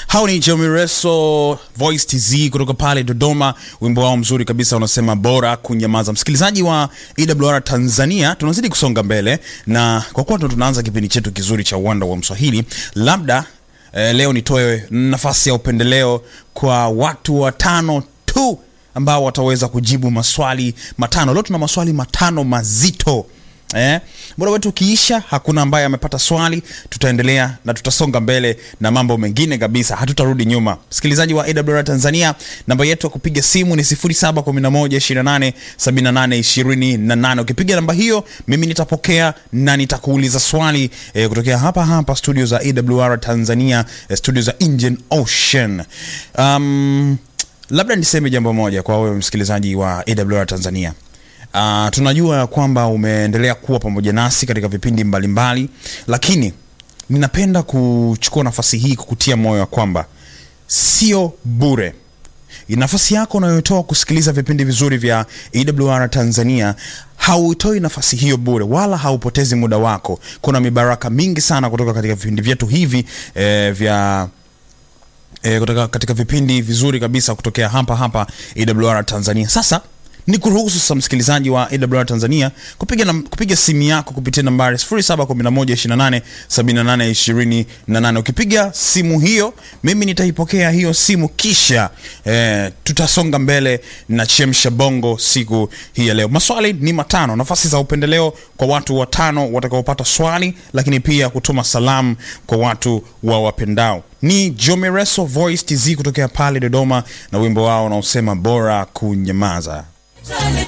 hao ni Jomireso Voice TZ kutoka pale Dodoma, wimbo wao mzuri kabisa unasema bora kunyamaza. Msikilizaji wa EWR Tanzania, tunazidi kusonga mbele na kwa kuwa ndo tunaanza kipindi chetu kizuri cha uwanda wa Mswahili, labda eh, leo nitoe nafasi ya upendeleo kwa watu watano tu ambao wataweza kujibu maswali matano. Leo tuna maswali matano mazito eh? Muda wetu ukiisha, hakuna ambaye amepata swali, tutaendelea na tutasonga mbele na mambo mengine kabisa, hatutarudi nyuma. Msikilizaji wa AWR Tanzania, namba yetu ya kupiga simu ni 0711287828. Ukipiga namba hiyo, mimi nitapokea na nitakuuliza swali eh, kutokea hapa hapa studio za AWR Tanzania, eh, studio za Indian Ocean. Um, labda niseme jambo moja kwa wewe msikilizaji wa AWR Tanzania. Uh, tunajua ya kwamba umeendelea kuwa pamoja nasi katika vipindi mbalimbali mbali, lakini ninapenda kuchukua nafasi hii kukutia moyo ya kwamba sio bure nafasi yako unayotoa kusikiliza vipindi vizuri vya AWR Tanzania hautoi nafasi hiyo bure wala haupotezi muda wako. Kuna mibaraka mingi sana kutoka katika vipindi vyetu hivi eh, vya e, kutoka katika vipindi vizuri kabisa kutokea hapa hapa AWR Tanzania. Sasa ni kuruhusu sasa msikilizaji wa AWR Tanzania kupiga, na, kupiga simu yako kupitia nambari 0711287828. Ukipiga simu hiyo, mimi nitaipokea hiyo simu, kisha eh, tutasonga mbele na chemsha bongo siku hii ya leo. Maswali ni matano, nafasi za upendeleo kwa watu watano watakaopata swali, lakini pia kutuma salamu kwa watu wa wapendao ni Jomireso Voice TZ kutokea pale Dodoma na wimbo wao unaosema bora kunyamaza.